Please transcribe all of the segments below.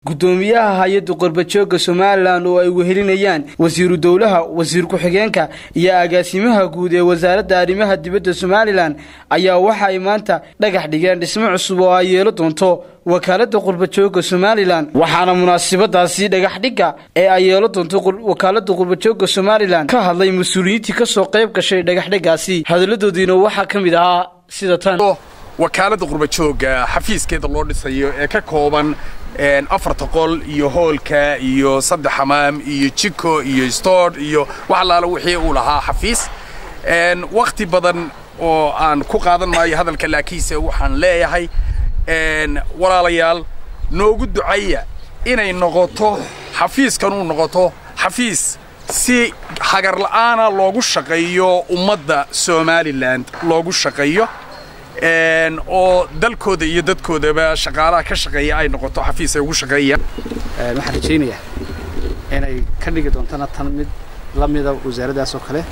guddoomiyaha hay-adda qorbajooga somalilan oo ay wehelinayaan wasiiru dowlaha wasiir ku-xigeenka iyo agaasimaha guud ee wasaaradda arrimaha dibadda somalilan ayaa waxa ay maanta dhagax dhigeen dhismo cusub oo ay yeelo doonto wakaaladda qurbajooga somalilan waxaana munaasabadaasi dhagaxdhigga ee ay yeelo doonto wakaaladda qurbajooga somalilan ka hadlay mas-uuliyiintii kasoo qayb gashay dhagaxdhiggaasi hadalladoodiina waxaa ka mid ahaa sida tan wakaaladda qurbajooga xafiiskeeda loo dhisayo ee ka kooban afarta qol iyo hoolka iyo saddex xamaam iyo jiko iyo stoor iyo wax allaala wixii uu lahaa xafiis wakhti badan oo aan ku qaadan maayo hadalka laakiinse waxaan leeyahay walaalayaal noogu ducaya inay noqoto xafiiskanuu noqoto xafiis si hagar la'aana loogu shaqeeyo ummadda somalilan loogu shaqeeyo oo dalkooda iyo dadkoodaba shaqaalaha ka shaqeeya ay noqoto xafiis ay ugu shaqeeyaan waxaan rajaynayaa inay ka dhigi doontana tan mid la mida wasaaraddaas oo kale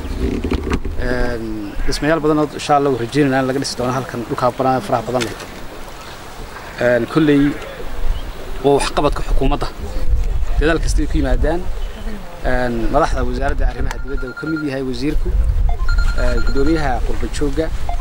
dhismayaal badanoo insha allah u rajaynayna in laga dhisi doono halkan dhulkaa banaan faraha badan leh kolley waa waxqabadka xukuumadda dadaal kasta ay ku yimaadaan madaxda wasaaradda arrimaha dibadda uu ka mid yahay wasiirku guddoomiyaha qurbajoogga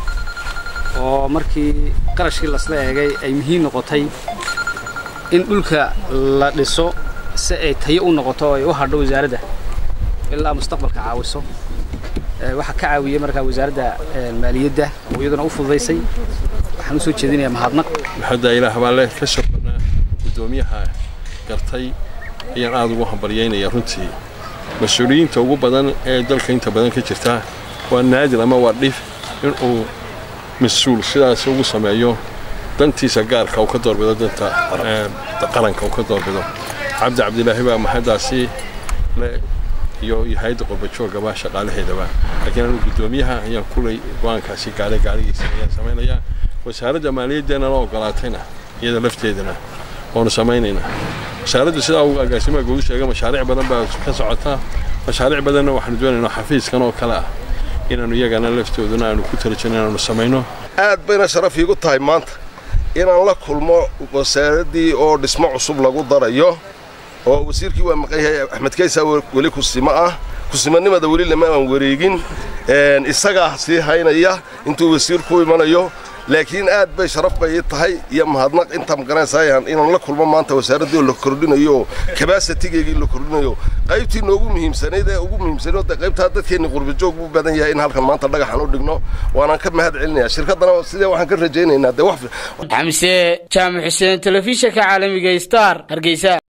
oo markii qarashkii lasla eegay ay muhiim noqotay in dhulka la dhiso si ay tayo u noqoto oo ay u hadho wasaaradda ilaa mustaqbalka caawiso waxaa ka caawiyey markaa wasaaradda maaliyadda oo iyaduna u fududaysay waxaan u soo jeedinayaa mahadnaq hadda ilaah baa leh ka shaqanaa guddoomiyaha gartay ayaan aada ugu hambalyaynaya runtii mas-uuliyiinta ugu badan ee dalka inta badan ka jirta waa naadir ama waa dhif inuu mas-uul sidaas ugu sameeyo dantiisa gaarka uu ka doorbido danta qaranka uu ka doorbido cabdi cabdilaahi baa mahaddaasi le iyo hay-adda qorbajoogaba shaqaalaheedaba laakiin anu guddoomiyaha ayaan kulay go-aankaasi gaaray gaarigiisa ayaan samaynayaa wasaaradda maaliyaddeenna la ogolaatayna iyada lafteedana waanu samaynaynaa wasaaradda sidaa uu agaasimaha guudu sheegay mashaariic badan baa ka socotaa mashaariic badanna waxaanu doonaynaa xafiiskan oo kale ah inaanu iyagana laftooduna aanu ku talajino inaanu samayno aad bayna sharaf iigu tahay maanta inaan la kulmo wasaaraddii oo dhismo cusub lagu darayo oo wasiirkii waa maqan yahay axmed kaysa weli kusimo ah kusimanimada weli lama aan wareegin isagaa sii haynaya intuu wasiirku imanayo laakiin aad bay sharaf bay ii tahay iyo mahadnaq intaa magaranaysaa inaan la kulmo maanta wasaaraddii oo la kordhinayo kabasitigeygii la kordhinayo qaybtii noogu muhiimsanayd ee ugu muhiimsanayd qaybtaa dadkeenni qurbajoog buu badan yahay in halkan maanta dhagaxan u dhigno waanaan ka mahad celinayaa shirkaddana sidee waxaan ka rajaynaynaa dee wax xamse jaamac xuseen telefishinka caalamiga star hargeysa